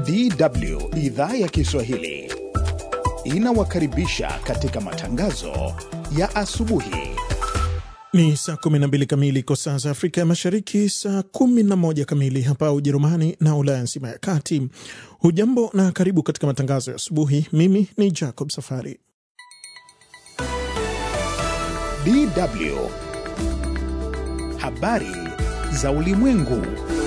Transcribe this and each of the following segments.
DW idhaa ya Kiswahili inawakaribisha katika matangazo ya asubuhi. Ni saa 12 kamili kwa saa za Afrika ya Mashariki, saa 11 kamili hapa Ujerumani na Ulaya nzima ya kati. Hujambo na karibu katika matangazo ya asubuhi. Mimi ni Jacob Safari. DW habari za ulimwengu.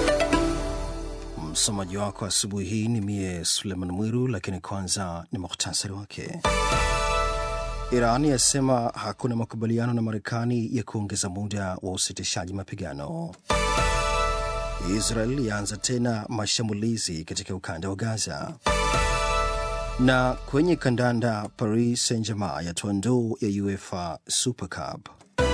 Msomaji wako asubuhi hii ni mie Suleiman Mwiru, lakini kwanza ni muhtasari wake. Iran yasema hakuna makubaliano na Marekani ya kuongeza muda wa usitishaji mapigano. Israel yaanza tena mashambulizi katika ukanda wa Gaza. Na kwenye kandanda, Paris Saint-Germain yatoa ndoo ya UEFA Super Cup.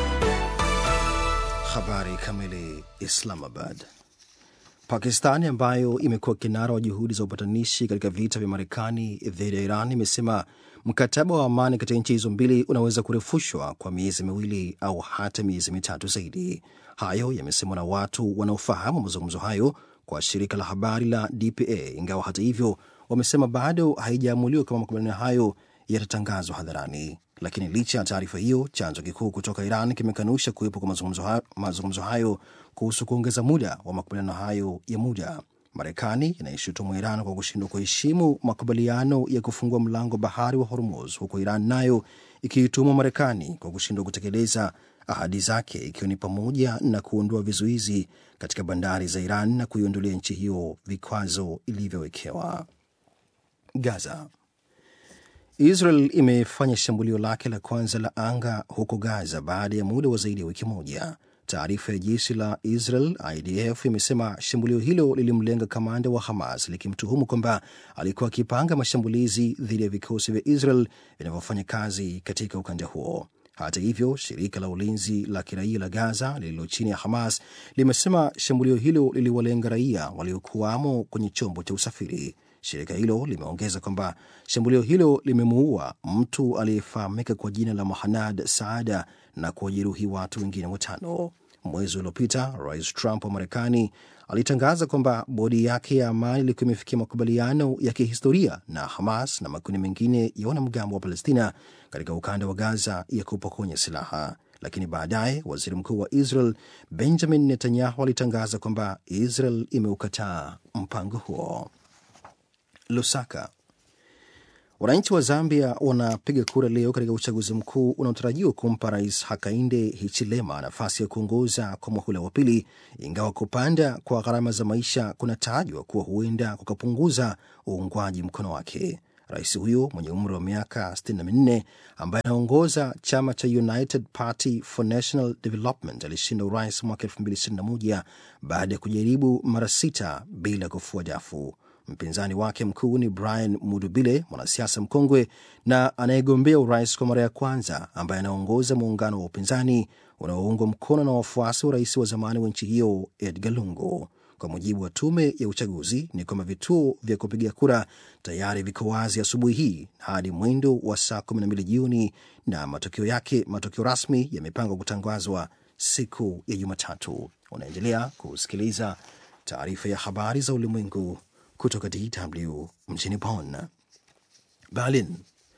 Habari kamili. Islamabad. Pakistani ambayo imekuwa kinara wa juhudi za upatanishi katika vita vya Marekani dhidi ya Iran imesema mkataba wa amani katika nchi hizo mbili unaweza kurefushwa kwa miezi miwili au hata miezi mitatu zaidi. Hayo yamesemwa na watu wanaofahamu mazungumzo hayo kwa shirika la habari la DPA, ingawa hata hivyo wamesema bado haijaamuliwa kama makubaliano hayo yatatangazwa hadharani. Lakini licha ya taarifa hiyo, chanzo kikuu kutoka Iran kimekanusha kuwepo kwa mazungumzo hayo, mazungumzo hayo kuhusu kuongeza muda wa makubaliano hayo ya muda. Marekani inaishutumu Iran kwa kushindwa kuheshimu makubaliano ya kufungua mlango bahari wa Hormuz, huku Iran nayo ikiituma Marekani kwa kushindwa kutekeleza ahadi zake, ikiwa ni pamoja na kuondoa vizuizi katika bandari za Iran na kuiondolea nchi hiyo vikwazo ilivyowekewa. Gaza. Israel imefanya shambulio lake la kwanza la anga huko Gaza baada ya muda wa zaidi ya wiki moja. Taarifa ya jeshi la Israel IDF imesema shambulio hilo lilimlenga kamanda wa Hamas likimtuhumu kwamba alikuwa akipanga mashambulizi dhidi ya vikosi vya Israel vinavyofanya kazi katika ukanda huo. Hata hivyo, shirika la ulinzi la kiraia la Gaza lililo chini ya Hamas limesema shambulio hilo liliwalenga raia waliokuwamo kwenye chombo cha usafiri. Shirika hilo limeongeza kwamba shambulio hilo limemuua mtu aliyefahamika kwa jina la Mohanad Saada na kuwajeruhi watu wengine watano. Mwezi uliopita, Rais Trump wa Marekani alitangaza kwamba bodi yake ya amani ilikuwa imefikia makubaliano ya kihistoria na Hamas na makundi mengine ya wanamgambo wa Palestina katika ukanda wa Gaza ya kupokonya silaha. Lakini baadaye waziri mkuu wa Israel Benjamin Netanyahu alitangaza kwamba Israel imeukataa mpango huo. Lusaka. Wananchi wa Zambia wanapiga kura leo katika uchaguzi mkuu unaotarajiwa kumpa Rais Hakainde Hichilema nafasi ya kuongoza kwa muhula wa pili, ingawa kupanda kwa gharama za maisha kunatajwa kuwa huenda kukapunguza uungwaji mkono wake. Rais huyo mwenye umri wa miaka 64 ambaye anaongoza chama cha United Party for National Development alishinda urais mwaka 2021 baada ya kujaribu mara sita bila kufua dafu. Mpinzani wake mkuu ni Brian Mudubile, mwanasiasa mkongwe na anayegombea urais kwa mara ya kwanza, ambaye anaongoza muungano wa upinzani unaoungwa mkono na wafuasi wa rais wa zamani wa nchi hiyo Edgar Lungu. Kwa mujibu wa tume ya uchaguzi ni kwamba vituo vya kupiga kura tayari viko wazi asubuhi hii hadi mwendo wa saa 12 jioni, na matokeo yake, matokeo rasmi yamepangwa kutangazwa siku ya Jumatatu. Unaendelea kusikiliza taarifa ya habari za ulimwengu kutoka DW mjini Bonn. Berlin.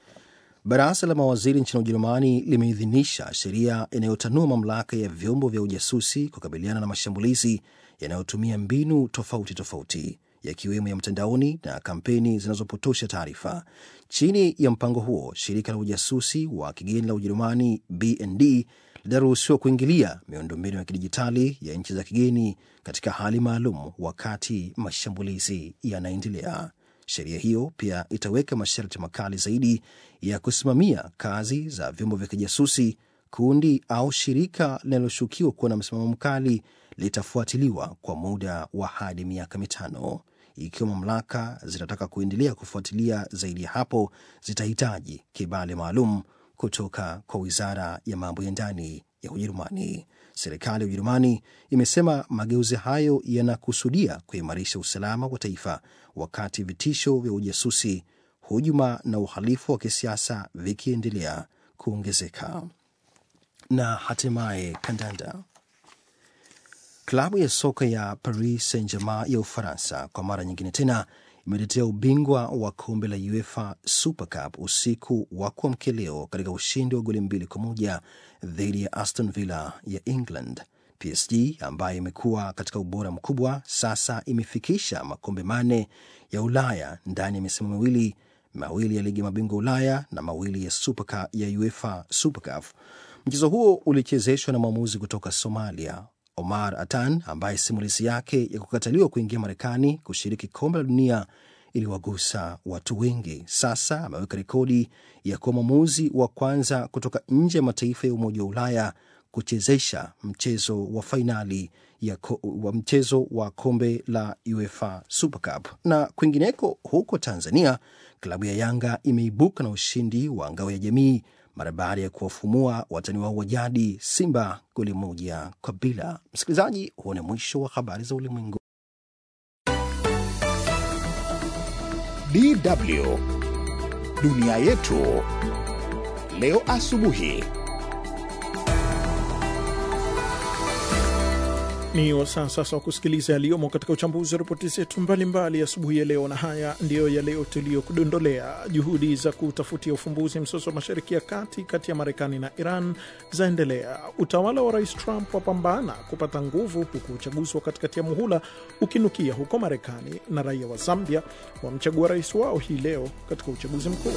Baraza la mawaziri nchini Ujerumani limeidhinisha sheria inayotanua mamlaka ya vyombo vya ujasusi kukabiliana na mashambulizi yanayotumia mbinu tofauti tofauti yakiwemo ya mtandaoni na kampeni zinazopotosha taarifa. Chini ya mpango huo, shirika la ujasusi wa kigeni la Ujerumani BND litaruhusiwa kuingilia miundombinu ya kidijitali ya nchi za kigeni katika hali maalum wakati mashambulizi yanaendelea. Sheria hiyo pia itaweka masharti makali zaidi ya kusimamia kazi za vyombo vya kijasusi. Kundi au shirika linaloshukiwa kuwa na msimamo mkali litafuatiliwa kwa muda wa hadi miaka mitano. Ikiwa mamlaka zitataka kuendelea kufuatilia zaidi ya hapo, zitahitaji kibali maalum kutoka kwa wizara ya mambo ya ndani ya Ujerumani. Serikali ya Ujerumani imesema mageuzi hayo yanakusudia kuimarisha usalama wa taifa wakati vitisho vya ujasusi, hujuma na uhalifu wa kisiasa vikiendelea kuongezeka. Na hatimaye kandanda. Klabu ya soka ya Paris Saint Germain ya Ufaransa kwa mara nyingine tena imetetea ubingwa wa kombe la UEFA Super Cup usiku wa kuamkia leo katika ushindi wa goli mbili kwa moja dhidi ya Aston Villa ya England. PSG ambayo imekuwa katika ubora mkubwa sasa imefikisha makombe manne ya Ulaya ndani ya misimu miwili, mawili ya ligi ya mabingwa Ulaya na mawili ya Super Cup, ya UEFA Super Cup. Mchezo huo ulichezeshwa na mwamuzi kutoka Somalia Omar Atan ambaye simulizi yake ya kukataliwa kuingia Marekani kushiriki kombe la dunia iliwagusa watu wengi. Sasa ameweka rekodi ya kuwa mwamuzi wa kwanza kutoka nje ya mataifa ya Umoja wa Ulaya kuchezesha mchezo wa fainali ya ko, wa mchezo wa kombe la UEFA Super Cup. Na kwingineko huko Tanzania, klabu ya Yanga imeibuka na ushindi wa ngao ya jamii mara baada ya kuwafumua watani wao wa jadi Simba goli moja kwa bila. Msikilizaji, huo ni mwisho wa habari za ulimwengu. DW dunia yetu leo asubuhi. Ni wasaa sasa wa kusikiliza yaliyomo katika uchambuzi wa ripoti zetu mbalimbali asubuhi ya leo, na haya ndiyo ya leo tuliyokudondolea. Juhudi za kutafutia ufumbuzi mzozo wa mashariki ya kati kati ya Marekani na Iran zaendelea. Utawala wa Rais Trump wapambana kupata nguvu, huku uchaguzi wa katikati ya muhula ukinukia huko Marekani, na raia wa Zambia wamchagua rais wao hii leo katika uchaguzi mkuu.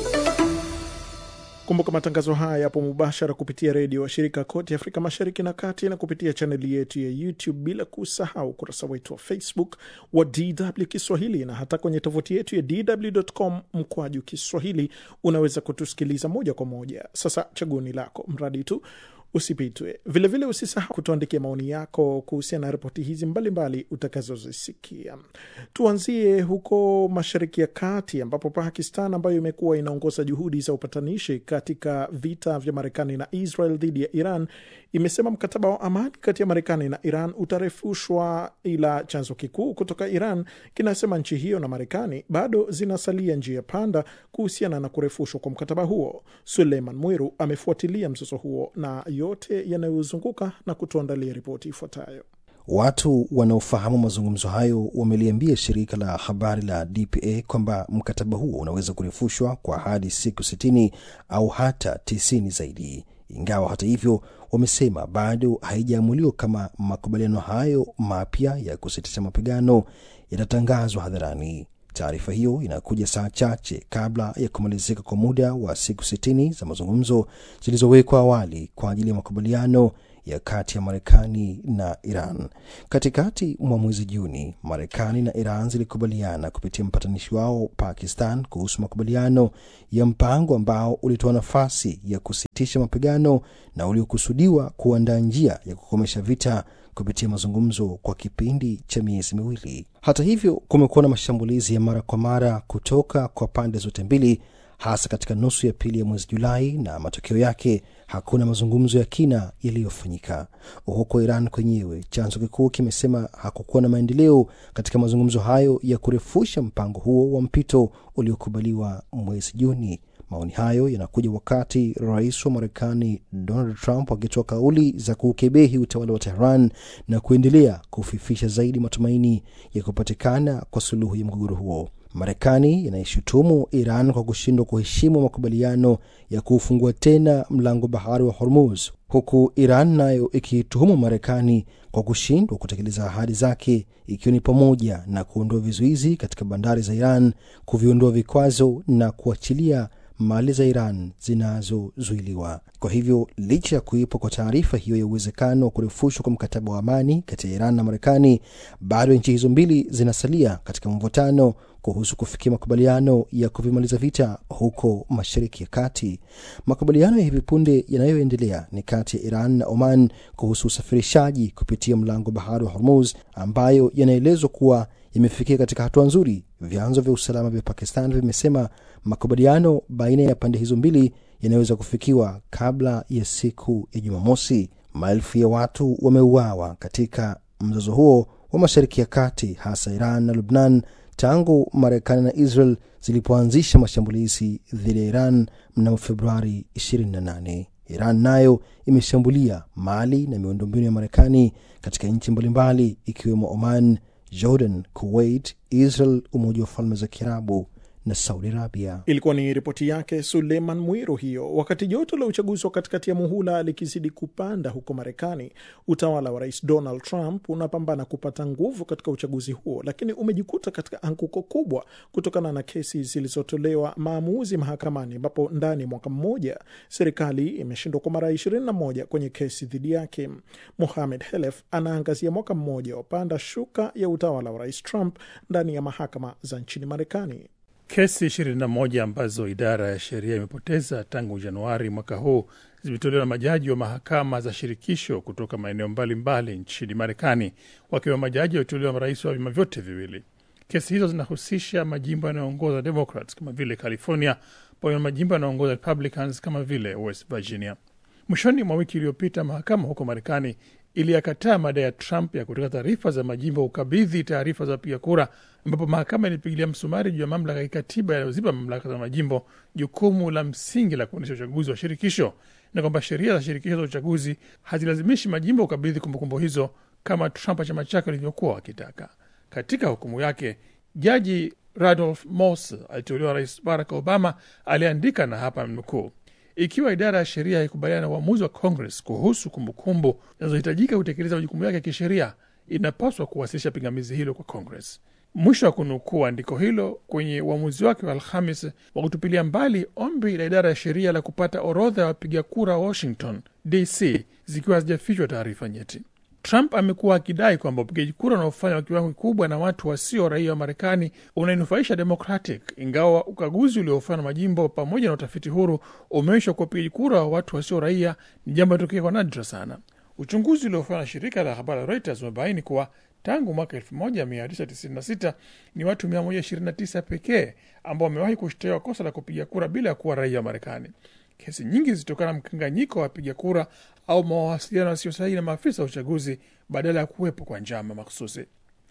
Kumbuka matangazo haya yapo mubashara kupitia redio washirika kote Afrika Mashariki na Kati, na kupitia chaneli yetu ya YouTube, bila kusahau ukurasa wetu wa Facebook wa DW Kiswahili, na hata kwenye tovuti yetu ya DW.com mkwaju Kiswahili unaweza kutusikiliza moja kwa moja. Sasa chaguoni lako, mradi tu usipitwe. Vilevile usisahau kutuandikia maoni yako kuhusiana na ripoti hizi mbalimbali utakazozisikia. Tuanzie huko Mashariki ya Kati, ambapo Pakistan ambayo imekuwa inaongoza juhudi za upatanishi katika vita vya Marekani na Israel dhidi ya Iran imesema mkataba wa amani kati ya Marekani na Iran utarefushwa, ila chanzo kikuu kutoka Iran kinasema nchi hiyo na Marekani bado zinasalia njia panda kuhusiana na kurefushwa kwa mkataba huo. Suleiman Mwiru amefuatilia mzozo huo na yote yanayozunguka na kutuandalia ripoti ifuatayo. Watu wanaofahamu mazungumzo hayo wameliambia shirika la habari la DPA kwamba mkataba huo unaweza kurefushwa kwa hadi siku sitini au hata tisini zaidi, ingawa hata hivyo wamesema bado haijaamuliwa kama makubaliano hayo mapya ya kusitisha mapigano yatatangazwa hadharani. Taarifa hiyo inakuja saa chache kabla ya kumalizika kwa muda wa siku sitini za mazungumzo zilizowekwa awali kwa ajili ya makubaliano ya kati ya Marekani na Iran. Katikati mwa mwezi Juni, Marekani na Iran zilikubaliana kupitia mpatanishi wao Pakistan kuhusu makubaliano ya mpango ambao ulitoa nafasi ya kusitisha mapigano na uliokusudiwa kuandaa njia ya kukomesha vita kupitia mazungumzo kwa kipindi cha miezi miwili. Hata hivyo, kumekuwa na mashambulizi ya mara kwa mara kutoka kwa pande zote mbili, hasa katika nusu ya pili ya mwezi Julai, na matokeo yake hakuna mazungumzo ya kina yaliyofanyika. Huko Iran kwenyewe, chanzo kikuu kimesema hakukuwa na maendeleo katika mazungumzo hayo ya kurefusha mpango huo wa mpito uliokubaliwa mwezi Juni. Maoni hayo yanakuja wakati rais wa Marekani Donald Trump akitoa kauli za kuukebehi utawala wa Tehran na kuendelea kufifisha zaidi matumaini ya kupatikana kwa suluhu ya mgogoro huo. Marekani inaishutumu Iran kwa kushindwa kuheshimu makubaliano ya kuufungua tena mlango bahari wa Hormuz, huku Iran nayo ikiituhumu Marekani kwa kushindwa kutekeleza ahadi zake, ikiwa ni pamoja na kuondoa vizuizi katika bandari za Iran, kuviondoa vikwazo na kuachilia mali za Iran zinazozuiliwa. Kwa hivyo, licha ya kuwepo kwa taarifa hiyo ya uwezekano wa kurefushwa kwa mkataba wa amani kati ya Iran na Marekani, bado nchi hizo mbili zinasalia katika mvutano kuhusu kufikia makubaliano ya kuvimaliza vita huko Mashariki ya Kati. Makubaliano ya hivi punde yanayoendelea ni kati ya Iran na Oman kuhusu usafirishaji kupitia mlango bahari wa Hormuz, ambayo yanaelezwa kuwa yamefikia katika hatua nzuri. Vyanzo vya usalama vya Pakistan vimesema makubaliano baina ya pande hizo mbili yanaweza kufikiwa kabla ya siku ya Jumamosi. Maelfu ya watu wameuawa katika mzozo huo wa Mashariki ya Kati, hasa Iran na Lubnan tangu Marekani na Israel zilipoanzisha mashambulizi dhidi ya Iran mnamo Februari 28. Iran nayo imeshambulia mali na miundombinu ya Marekani katika nchi mbalimbali ikiwemo Oman, Jordan, Kuwait, Israel, Umoja wa Falme za Kiarabu na Saudi Arabia. Ilikuwa ni ripoti yake Suleiman Mwiru hiyo. Wakati joto la uchaguzi wa katikati ya muhula likizidi kupanda huko Marekani, utawala wa rais Donald Trump unapambana kupata nguvu katika uchaguzi huo, lakini umejikuta katika anguko kubwa kutokana na kesi zilizotolewa maamuzi mahakamani, ambapo ndani ya mwaka mmoja serikali imeshindwa kwa mara 21 kwenye kesi dhidi yake. Mohamed Helef anaangazia mwaka mmoja wa panda shuka ya utawala wa rais Trump ndani ya mahakama za nchini Marekani. Kesi 21 ambazo idara ya sheria imepoteza tangu Januari mwaka huu zimetolewa na majaji wa mahakama za shirikisho kutoka maeneo mbalimbali nchini Marekani, wakiwa majaji waliteuliwa marais wa vyama vyote viwili. Kesi hizo zinahusisha majimbo yanayoongoza Democrats kama vile California, pamoja na majimbo yanayoongoza Republicans kama vile West Virginia. Mwishoni mwa wiki iliyopita, mahakama huko Marekani iliyakataa madai ya Trump ya kutaka taarifa za majimbo ukabidhi taarifa za wapiga kura, ambapo mahakama ilipigilia msumari juu ya mamlaka ya kikatiba yanayozipa mamlaka za majimbo jukumu la msingi la kuendesha uchaguzi wa shirikisho, na kwamba sheria za shirikisho za uchaguzi hazilazimishi majimbo ukabidhi kumbukumbu hizo kama Trump na chama chake walivyokuwa wakitaka. Katika hukumu yake, jaji Randolph Moss aliteuliwa Rais Barack Obama aliandika, na hapa mnukuu ikiwa idara ya sheria haikubaliana na uamuzi wa Congress kuhusu kumbukumbu zinazohitajika kutekeleza majukumu yake ya kisheria, inapaswa kuwasilisha pingamizi hilo kwa Congress. Mwisho wa kunukuu andiko hilo kwenye uamuzi wake wa Alhamis wa kutupilia mbali ombi la idara ya sheria la kupata orodha ya wapiga kura Washington DC zikiwa hazijafichwa taarifa nyeti. Trump amekuwa akidai kwamba upigaji kura unaofanywa kwa kiwango kikubwa na watu wasio raia wa Marekani unainufaisha Democratic, ingawa ukaguzi uliofanywa na majimbo pamoja na utafiti huru umeonyesha kuwa upigaji kura wa watu wasio raia ni jambo linatokea kwa nadra sana. Uchunguzi uliofanywa na shirika la habari la Reuters umebaini kuwa tangu mwaka 1996 ni watu 129 pekee ambao wamewahi kushtakiwa kosa la kupiga kura bila ya kuwa raia wa Marekani. Kesi nyingi zilitokana na mkanganyiko wa wapiga kura au mawasiliano yasiyo sahihi na maafisa wa uchaguzi badala ya kuwepo kwa njama makhususi.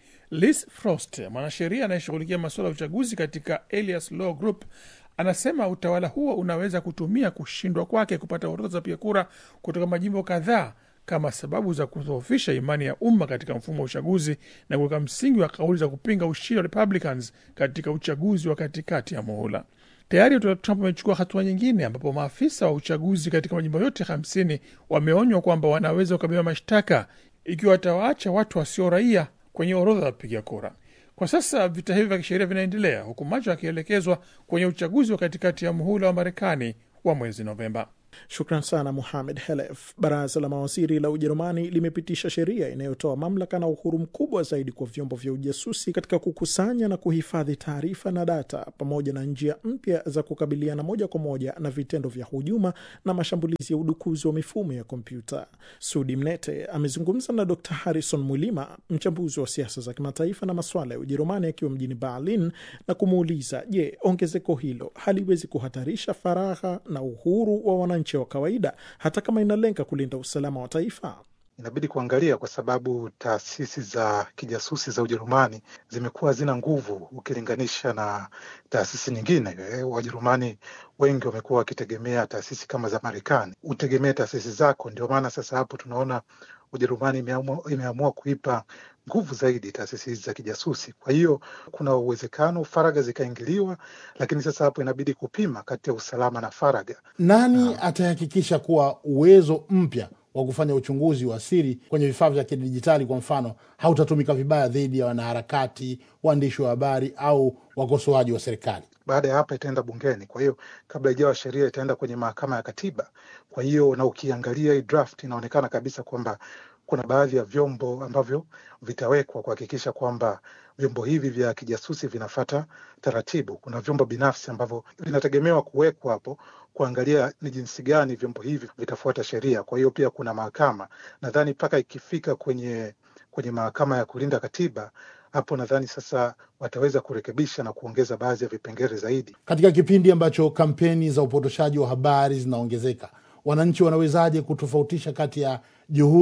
Liz Frost, mwanasheria anayeshughulikia masuala ya uchaguzi katika Elias Law Group, anasema utawala huo unaweza kutumia kushindwa kwake kupata orodha za wapiga kura kutoka majimbo kadhaa kama sababu za kudhoofisha imani ya umma katika mfumo wa uchaguzi na kuweka msingi wa kauli za kupinga ushindi wa Republicans katika uchaguzi wa katikati ya muhula. Tayari utawala Trump amechukua hatua nyingine ambapo maafisa wa uchaguzi katika majimbo yote hamsini wameonywa kwamba wanaweza kukabiliwa mashtaka ikiwa watawaacha watu wasio raia kwenye orodha ya wapiga kura. Kwa sasa vita hivi vya kisheria vinaendelea huku macho yakielekezwa kwenye uchaguzi wa katikati ya muhula wa Marekani wa mwezi Novemba. Shukran sana Muhamed Helef. Baraza la mawaziri la Ujerumani limepitisha sheria inayotoa mamlaka na uhuru mkubwa zaidi kwa vyombo vya ujasusi katika kukusanya na kuhifadhi taarifa na data, pamoja na njia mpya za kukabiliana moja kwa moja na vitendo vya hujuma na mashambulizi ya udukuzi wa mifumo ya kompyuta. Sudi Mnete amezungumza na Dr Harrison Mwilima, mchambuzi wa siasa za kimataifa na masuala ya Ujerumani, akiwa mjini Berlin na kumuuliza, je, ongezeko hilo haliwezi kuhatarisha faragha na uhuru wa wana wa kawaida hata kama inalenga kulinda usalama wa taifa. Inabidi kuangalia kwa sababu taasisi za kijasusi za Ujerumani zimekuwa hazina nguvu ukilinganisha na taasisi nyingine. Wajerumani wengi wamekuwa wakitegemea taasisi kama za Marekani, utegemee taasisi zako. Ndio maana sasa hapo tunaona Ujerumani imeamua, imeamua kuipa nguvu zaidi taasisi hizi za kijasusi. Kwa hiyo kuna uwezekano faragha zikaingiliwa, lakini sasa hapo inabidi kupima kati ya usalama na faragha. Nani atahakikisha kuwa uwezo mpya wa kufanya uchunguzi wa siri kwenye vifaa vya kidijitali kwa mfano hautatumika vibaya dhidi ya wanaharakati, waandishi wa habari au wakosoaji wa serikali? Baada ya hapa itaenda bungeni, kwa hiyo kabla ijawa sheria itaenda kwenye mahakama ya katiba. Kwa hiyo na ukiangalia hii draft inaonekana kabisa kwamba kuna baadhi ya vyombo ambavyo vitawekwa kuhakikisha kwamba vyombo hivi vya kijasusi vinafata taratibu. Kuna vyombo binafsi ambavyo vinategemewa kuwekwa hapo kuangalia ni jinsi gani vyombo hivi vitafuata sheria. Kwa hiyo pia kuna mahakama, nadhani mpaka ikifika kwenye kwenye mahakama ya kulinda katiba, hapo nadhani sasa wataweza kurekebisha na kuongeza baadhi ya vipengele zaidi. Katika kipindi ambacho kampeni za upotoshaji wa habari zinaongezeka, wananchi wanawezaje kutofautisha kati ya juhudi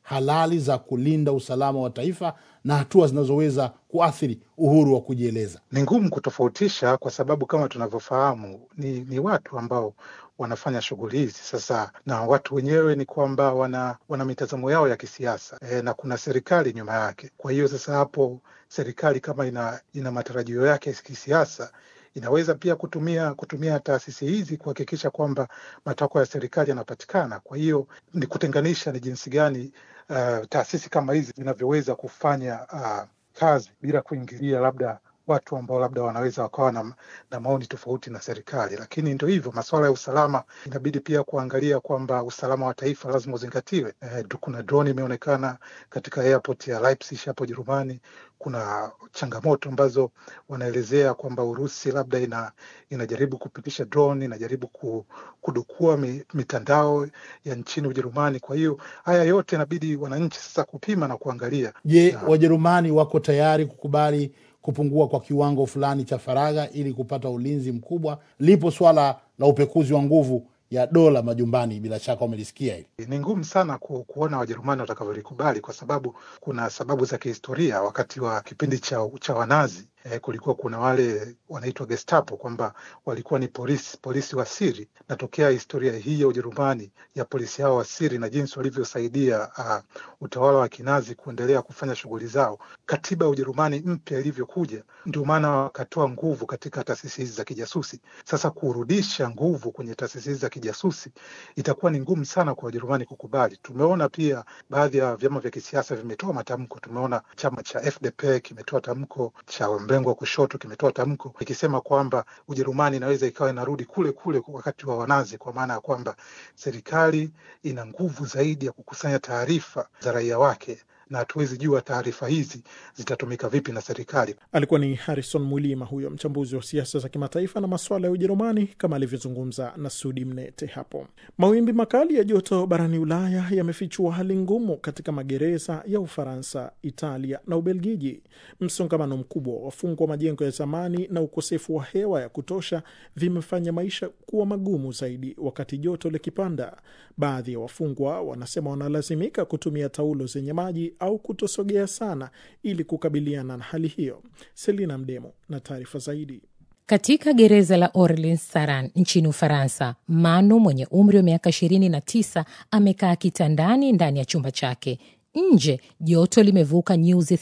halali za kulinda usalama wa taifa na hatua zinazoweza kuathiri uhuru wa kujieleza? Ni ngumu kutofautisha kwa sababu kama tunavyofahamu ni, ni watu ambao wanafanya shughuli hizi sasa, na watu wenyewe ni kwamba wana, wana mitazamo yao ya kisiasa e, na kuna serikali nyuma yake. Kwa hiyo sasa hapo serikali kama ina, ina matarajio yake ya kisiasa inaweza pia kutumia kutumia taasisi hizi kuhakikisha kwamba matakwa ya serikali yanapatikana. Kwa hiyo ni kutenganisha ni jinsi gani uh, taasisi kama hizi zinavyoweza kufanya uh, kazi bila kuingilia labda watu ambao labda wanaweza wakawa na, na maoni tofauti na serikali. Lakini ndo hivyo, masuala ya usalama inabidi pia kuangalia kwamba usalama wa taifa lazima uzingatiwe. Eh, kuna drone imeonekana katika airport ya Leipzig hapo Jerumani. Kuna changamoto ambazo wanaelezea kwamba Urusi labda ina, inajaribu kupitisha drone, inajaribu kudukua mitandao ya nchini Ujerumani. Kwa hiyo haya yote inabidi wananchi sasa kupima na kuangalia. Je, Wajerumani wako tayari kukubali kupungua kwa kiwango fulani cha faragha ili kupata ulinzi mkubwa? Lipo swala la upekuzi wa nguvu ya dola majumbani, bila shaka umelisikia hili. Ni ngumu sana ku, kuona Wajerumani watakavyolikubali kwa sababu kuna sababu za kihistoria. Wakati wa kipindi cha, cha Wanazi eh, kulikuwa kuna wale wanaitwa Gestapo kwamba walikuwa ni polisi polisi wa siri. Natokea historia hii ya Ujerumani ya polisi hao wa siri na jinsi walivyosaidia uh, utawala wa Kinazi kuendelea kufanya shughuli zao. Katiba ya Ujerumani mpya ilivyokuja, ndio maana wakatoa nguvu katika taasisi hizi za kijasusi. Sasa kurudisha nguvu kwenye taasisi hizi za kijasusi itakuwa ni ngumu sana kwa Wajerumani kukubali. Tumeona pia baadhi ya vyama vya kisiasa vimetoa matamko. Tumeona chama cha FDP kimetoa tamko cha mrengo wa kushoto kimetoa tamko ikisema kwamba Ujerumani inaweza ikawa inarudi kule kule wakati wa Wanazi, kwa maana ya kwamba serikali ina nguvu zaidi ya kukusanya taarifa za raia wake na hatuwezi jua taarifa hizi zitatumika vipi na serikali. Alikuwa ni Harrison Mwilima, huyo mchambuzi wa siasa za kimataifa na masuala ya Ujerumani, kama alivyozungumza na Sudi Mnete hapo. Mawimbi makali ya joto barani Ulaya yamefichua hali ngumu katika magereza ya Ufaransa, Italia na Ubelgiji. Msongamano mkubwa wa wafungwa, majengo ya zamani na ukosefu wa hewa ya kutosha vimefanya maisha kuwa magumu zaidi wakati joto likipanda. Baadhi ya wafungwa wanasema wanalazimika kutumia taulo zenye maji au kutosogea sana ili kukabiliana na hali hiyo. Selina Mdemo na taarifa zaidi. Katika gereza la Orleans Saran nchini Ufaransa, Manu mwenye umri wa miaka 29 amekaa kitandani ndani ya chumba chake. Nje joto limevuka nyuzi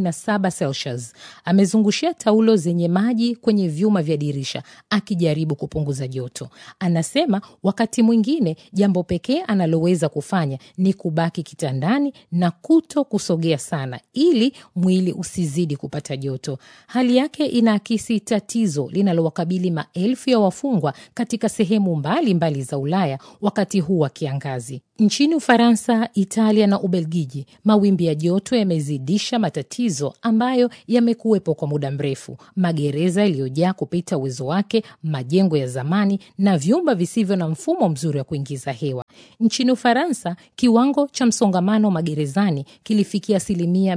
37 Celsius. Amezungushia taulo zenye maji kwenye vyuma vya dirisha akijaribu kupunguza joto. Anasema wakati mwingine jambo pekee analoweza kufanya ni kubaki kitandani na kuto kusogea sana ili mwili usizidi kupata joto. Hali yake inaakisi tatizo linalowakabili maelfu ya wafungwa katika sehemu mbalimbali mbali za Ulaya wakati huu wa kiangazi. Nchini Ufaransa, Italia na Ubelgiji, mawimbi ya joto yamezidisha matatizo ambayo yamekuwepo kwa muda mrefu: magereza yaliyojaa kupita uwezo wake, majengo ya zamani na vyumba visivyo na mfumo mzuri wa kuingiza hewa. Nchini Ufaransa, kiwango cha msongamano magerezani kilifikia asilimia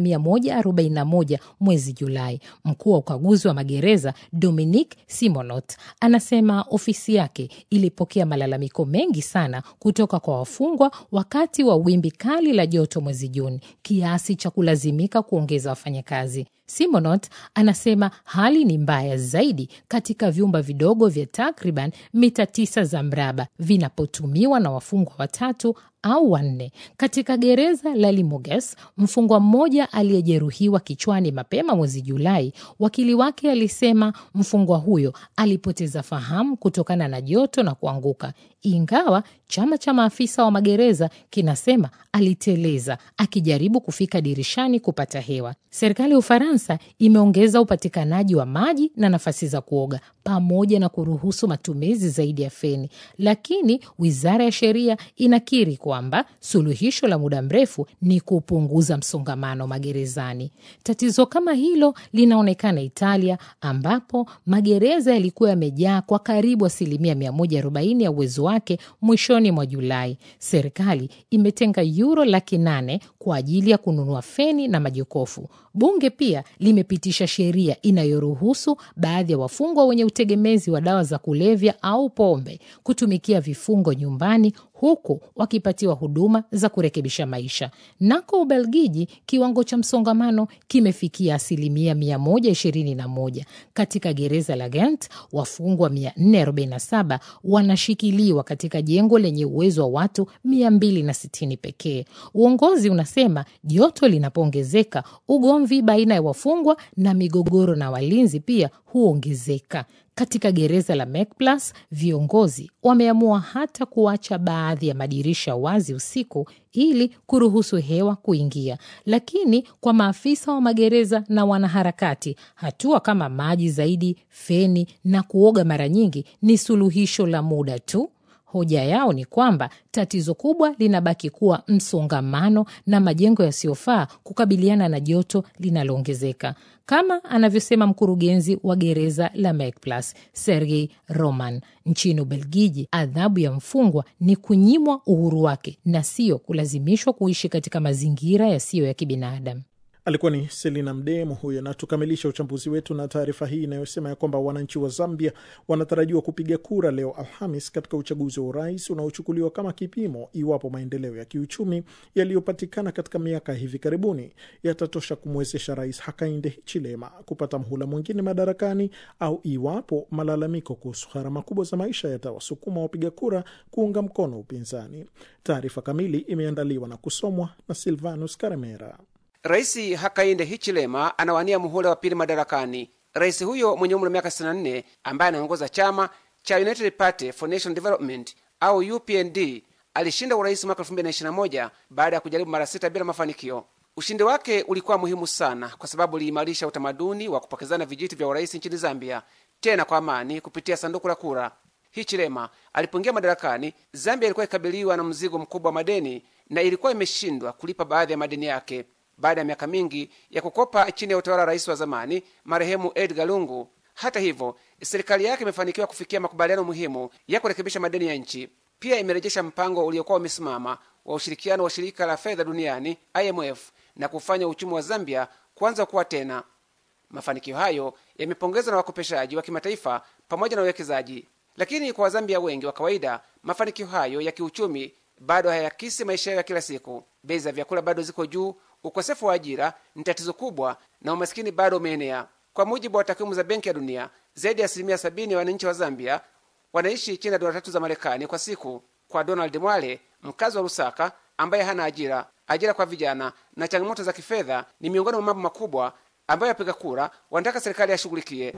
141 mwezi Julai. Mkuu wa ukaguzi wa magereza Dominique Simonot anasema ofisi yake ilipokea malalamiko mengi sana kutoka kwa wafungwa wakati wa wimbi kali la joto mwezi Juni, kiasi cha kulazimika kuongeza wafanyakazi. Simonot anasema hali ni mbaya zaidi katika vyumba vidogo vya takriban mita tisa za mraba vinapotumiwa na wafungwa watatu au wanne. Katika gereza la Limoges, mfungwa mmoja aliyejeruhiwa kichwani mapema mwezi Julai, wakili wake alisema mfungwa huyo alipoteza fahamu kutokana na joto na kuanguka, ingawa chama cha maafisa wa magereza kinasema aliteleza akijaribu kufika dirishani kupata hewa. Serikali ya Ufaransa imeongeza upatikanaji wa maji na nafasi za kuoga pamoja na kuruhusu matumizi zaidi ya feni, lakini wizara ya sheria inakiri kwamba suluhisho la muda mrefu ni kupunguza msongamano magerezani. Tatizo kama hilo linaonekana Italia, ambapo magereza yalikuwa yamejaa kwa karibu asilimia 140 ya uwezo wake mwishoni mwa Julai. Serikali imetenga yuro laki nane kwa ajili ya kununua feni na majokofu. Bunge pia limepitisha sheria inayoruhusu baadhi ya wafungwa wenye utegemezi wa dawa za kulevya au pombe kutumikia vifungo nyumbani huku wakipatiwa huduma za kurekebisha maisha. Nako Ubelgiji, kiwango cha msongamano kimefikia asilimia 121. Katika gereza la Ghent, wafungwa 447 wanashikiliwa katika jengo lenye uwezo wa watu 260 pekee. Uongozi unasema joto linapoongezeka, ugomvi baina ya wafungwa na migogoro na walinzi pia huongezeka. Katika gereza la Mekplas, viongozi wameamua hata kuacha baadhi ya madirisha wazi usiku ili kuruhusu hewa kuingia. Lakini kwa maafisa wa magereza na wanaharakati, hatua kama maji zaidi, feni na kuoga mara nyingi ni suluhisho la muda tu. Hoja yao ni kwamba tatizo kubwa linabaki kuwa msongamano na majengo yasiyofaa kukabiliana na joto linaloongezeka, kama anavyosema mkurugenzi wa gereza la Mekplas Sergei Roman. Nchini Ubelgiji, adhabu ya mfungwa ni kunyimwa uhuru wake na sio kulazimishwa kuishi katika mazingira yasiyo ya kibinadamu. Alikuwa ni Selina Mdemo huyo, na tukamilisha uchambuzi wetu na taarifa hii inayosema ya kwamba wananchi wa Zambia wanatarajiwa kupiga kura leo Alhamis katika uchaguzi wa urais unaochukuliwa kama kipimo iwapo maendeleo ya kiuchumi yaliyopatikana katika miaka hivi karibuni yatatosha kumwezesha Rais Hakainde Hichilema kupata mhula mwingine madarakani au iwapo malalamiko kuhusu gharama kubwa za maisha yatawasukuma wapiga kura kuunga mkono upinzani. Taarifa kamili imeandaliwa na kusomwa na Silvanus Karemera. Rais Hakainde Hichilema anawania muhula wa pili madarakani. Rais huyo mwenye umri wa miaka 64 ambaye anaongoza chama cha United Party for National Development au UPND alishinda urais mwaka 2021 baada ya kujaribu mara sita bila mafanikio. Ushindi wake ulikuwa muhimu sana kwa sababu uliimarisha utamaduni wa kupokezana vijiti vya urais nchini Zambia, tena kwa amani kupitia sanduku la kura. Hichilema alipoingia madarakani, Zambia ilikuwa ikabiliwa na mzigo mkubwa wa madeni na ilikuwa imeshindwa kulipa baadhi ya madeni yake baada ya miaka mingi ya kukopa chini ya utawala wa rais wa zamani marehemu Edgar Lungu. Hata hivyo, serikali yake imefanikiwa kufikia makubaliano muhimu ya kurekebisha madeni ya nchi. Pia imerejesha mpango uliokuwa umesimama wa ushirikiano wa shirika la fedha duniani IMF na kufanya uchumi wa Zambia kuanza kuwa tena. Mafanikio hayo yamepongezwa na wakopeshaji wa kimataifa pamoja na wawekezaji, lakini kwa Wazambia wengi wa kawaida, mafanikio hayo ya kiuchumi bado hayakisi maisha yao ya kila siku. Bei za vyakula bado ziko juu, ukosefu wa ajira ni tatizo kubwa, na umasikini bado umeenea. Kwa mujibu wa takwimu za Benki ya Dunia, zaidi ya asilimia sabini ya wananchi wa Zambia wanaishi chini ya dola tatu za Marekani kwa siku. Kwa Donald Mwale, mkazi wa Lusaka ambaye hana ajira, ajira kwa vijana na changamoto za kifedha ni miongoni mwa mambo makubwa ambayo wapiga kura wanataka serikali yashughulikie.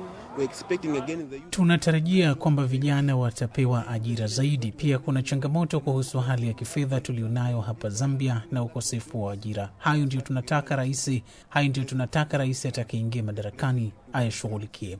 Tunatarajia kwamba vijana watapewa ajira zaidi. Pia kuna changamoto kuhusu hali ya kifedha tulionayo hapa Zambia na ukosefu wa ajira. Hayo ndio tunataka rais, hayo ndio tunataka rais atakayeingia madarakani ayashughulikie.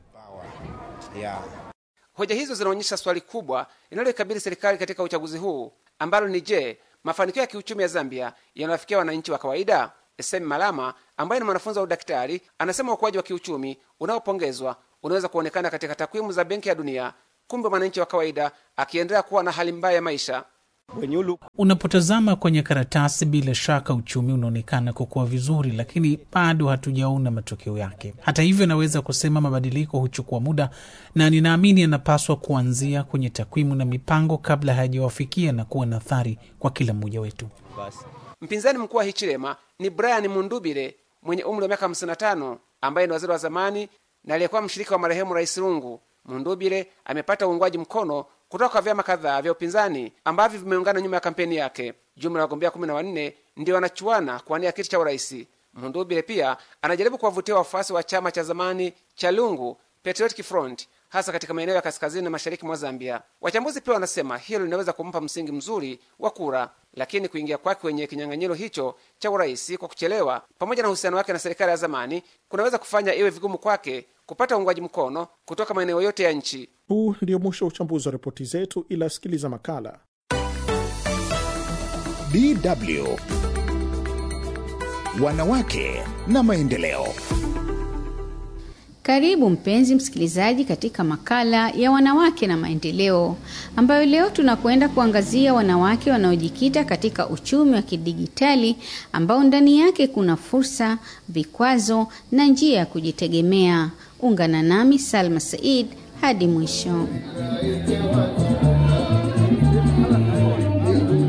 Hoja hizo zinaonyesha swali kubwa linaloikabili serikali katika uchaguzi huu ambalo ni je, mafanikio ya kiuchumi ya Zambia yanawafikia wananchi wa kawaida? Semi Malama ambaye ni mwanafunzi wa udaktari anasema ukuaji wa kiuchumi unaopongezwa unaweza kuonekana katika takwimu za Benki ya Dunia, kumbe mwananchi wa kawaida akiendelea kuwa na hali mbaya ya maisha. Unapotazama kwenye karatasi, bila shaka uchumi unaonekana kukua vizuri, lakini bado hatujaona matokeo yake. Hata hivyo, naweza kusema mabadiliko huchukua muda, na ninaamini yanapaswa kuanzia kwenye takwimu na mipango kabla hayajawafikia na kuwa na athari kwa kila mmoja wetu. Mpinzani mkuu wa Hichilema ni Brian Mundubire mwenye umri wa miaka 55 ambaye ni waziri wa zamani na aliyekuwa mshirika wa marehemu Rais Lungu. Mundubire amepata uungwaji mkono kutoka kwa vyama kadhaa vya upinzani ambavyo vimeungana nyuma ya kampeni yake. Jumla ya wagombea 14 ndio wanachuana kuwania kiti cha urais. Mundubire pia anajaribu kuwavutia wafuasi wa chama cha zamani cha Lungu, Patriotic Front, hasa katika maeneo ya kaskazini na mashariki mwa Zambia. Wachambuzi pia wanasema hilo linaweza kumpa msingi mzuri wa kura, lakini kuingia kwake kwenye kinyang'anyiro hicho cha urais kwa kuchelewa, pamoja na uhusiano wake na serikali ya zamani, kunaweza kufanya iwe vigumu kwake kupata uungwaji mkono kutoka maeneo yote ya nchi. Huu ndio mwisho wa uchambuzi wa ripoti zetu, ila sikiliza makala DW Wanawake na Maendeleo. Karibu mpenzi msikilizaji katika makala ya wanawake na maendeleo, ambayo leo tunakwenda kuangazia wanawake wanaojikita katika uchumi wa kidijitali ambao ndani yake kuna fursa, vikwazo na njia ya kujitegemea. Ungana nami Salma Said hadi mwisho.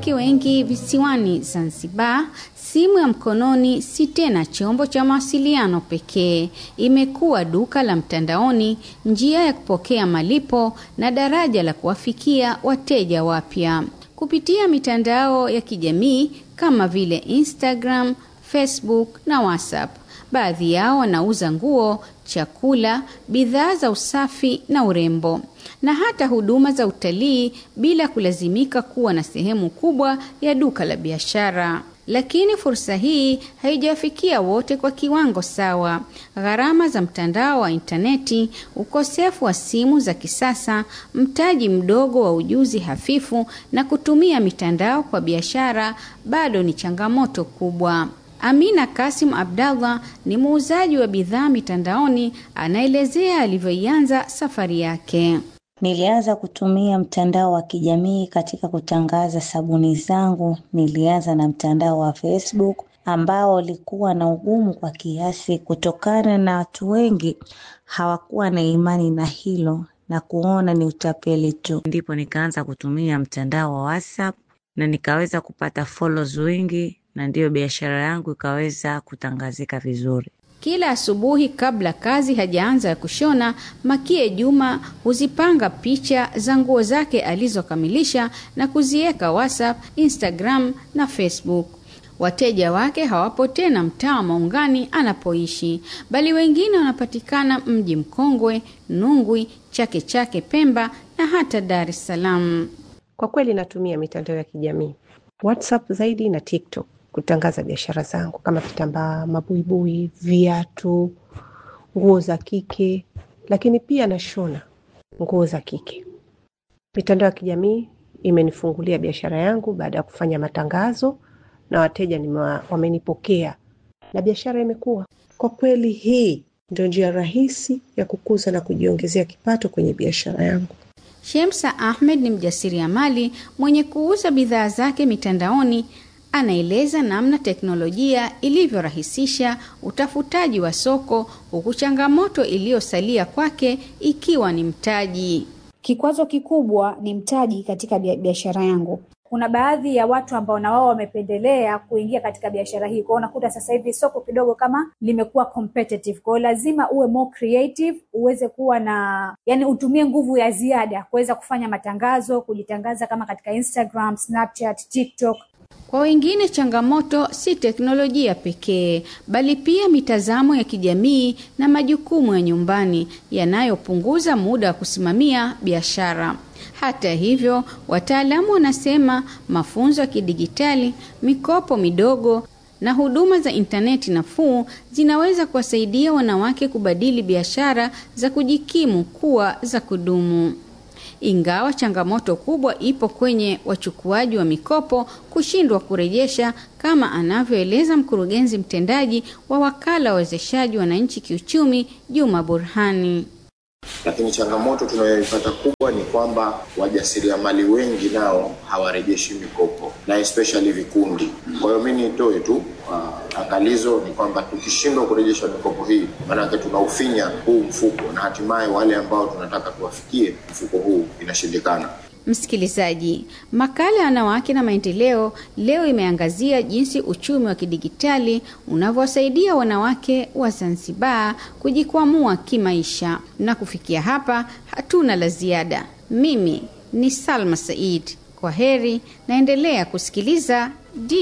wanawake wengi visiwani Zanzibar, simu ya mkononi si tena chombo cha mawasiliano pekee. Imekuwa duka la mtandaoni, njia ya kupokea malipo na daraja la kuwafikia wateja wapya kupitia mitandao ya kijamii kama vile Instagram, Facebook na WhatsApp. Baadhi yao wanauza nguo, chakula, bidhaa za usafi na urembo na hata huduma za utalii bila kulazimika kuwa na sehemu kubwa ya duka la biashara. Lakini fursa hii haijawafikia wote kwa kiwango sawa. Gharama za mtandao wa intaneti, ukosefu wa simu za kisasa, mtaji mdogo wa ujuzi hafifu na kutumia mitandao kwa biashara bado ni changamoto kubwa. Amina Kasim Abdallah ni muuzaji wa bidhaa mitandaoni, anaelezea alivyoianza safari yake. Nilianza kutumia mtandao wa kijamii katika kutangaza sabuni zangu. Nilianza na mtandao wa Facebook ambao ulikuwa na ugumu kwa kiasi, kutokana na watu wengi hawakuwa na imani na hilo na kuona ni utapeli tu. Ndipo nikaanza kutumia mtandao wa WhatsApp na nikaweza kupata follows wengi, na ndiyo biashara yangu ikaweza kutangazika vizuri. Kila asubuhi kabla kazi hajaanza ya kushona, Makie Juma huzipanga picha za nguo zake alizokamilisha na kuziweka WhatsApp, Instagram na Facebook. Wateja wake hawapo tena mtaa wa Maungani anapoishi, bali wengine wanapatikana mji mkongwe, Nungwi, Chake Chake, Pemba na hata Dar es Salaam. Kwa kweli natumia mitandao ya kijamii WhatsApp zaidi na TikTok kutangaza biashara zangu kama vitambaa, mabuibui, viatu, nguo za kike, lakini pia nashona nguo za kike. Mitandao ya kijamii imenifungulia biashara yangu baada ya kufanya matangazo na wateja nimewa, wamenipokea na biashara imekuwa. Kwa kweli, hii ndio njia rahisi ya kukuza na kujiongezea kipato kwenye biashara yangu. Shemsa Ahmed ni mjasiriamali mwenye kuuza bidhaa zake mitandaoni. Anaeleza namna teknolojia ilivyorahisisha utafutaji wa soko, huku changamoto iliyosalia kwake ikiwa ni mtaji. Kikwazo kikubwa ni mtaji katika biashara yangu. Kuna baadhi ya watu ambao na wao wamependelea kuingia katika biashara hii, kwao unakuta sasa hivi soko kidogo kama limekuwa competitive. Kwao lazima uwe more creative, uweze kuwa na yani, utumie nguvu ya ziada kuweza kufanya matangazo, kujitangaza kama katika Instagram, Snapchat, TikTok. Kwa wengine changamoto si teknolojia pekee, bali pia mitazamo ya kijamii na majukumu ya nyumbani yanayopunguza muda wa kusimamia biashara. Hata hivyo, wataalamu wanasema mafunzo ya kidigitali, mikopo midogo na huduma za intaneti nafuu zinaweza kuwasaidia wanawake kubadili biashara za kujikimu kuwa za kudumu. Ingawa changamoto kubwa ipo kwenye wachukuaji wa mikopo kushindwa kurejesha, kama anavyoeleza mkurugenzi mtendaji wa wakala wa wezeshaji wananchi kiuchumi, Juma Burhani. Lakini changamoto tunayoipata kubwa ni kwamba wajasiriamali wengi nao hawarejeshi mikopo na especially vikundi. Kwa hiyo mimi nitoe tu uh, angalizo ni kwamba tukishindwa kurejesha mikopo hii, maanake tunaufinya huu mfuko na hatimaye wale ambao tunataka tuwafikie mfuko huu inashindikana. Msikilizaji, makala ya wanawake na maendeleo leo imeangazia jinsi uchumi wa kidigitali unavyowasaidia wanawake wa Zanzibar kujikwamua kimaisha. Na kufikia hapa, hatuna la ziada. Mimi ni Salma Said, kwa heri, naendelea kusikiliza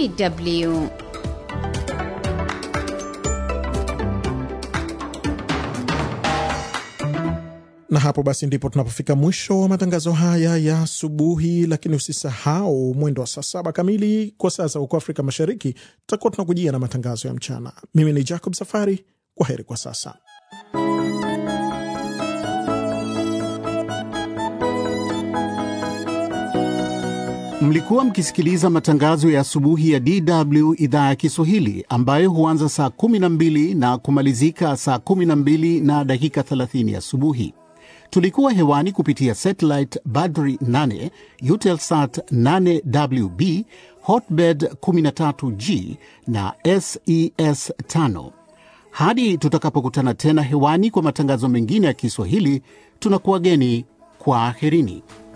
DW. na hapo basi ndipo tunapofika mwisho wa matangazo haya ya asubuhi, lakini usisahau mwendo wa saa saba kamili kwa saa za huko Afrika Mashariki tutakuwa tunakujia na matangazo ya mchana. Mimi ni Jacob Safari, kwa heri kwa sasa. Mlikuwa mkisikiliza matangazo ya asubuhi ya DW idhaa ya Kiswahili ambayo huanza saa 12 na kumalizika saa 12 na dakika 30 asubuhi. Tulikuwa hewani kupitia satellite Badri 8, Eutelsat 8WB, Hotbird 13G na SES 5. Hadi tutakapokutana tena hewani kwa matangazo mengine ya Kiswahili, tunakuwageni kwa aherini.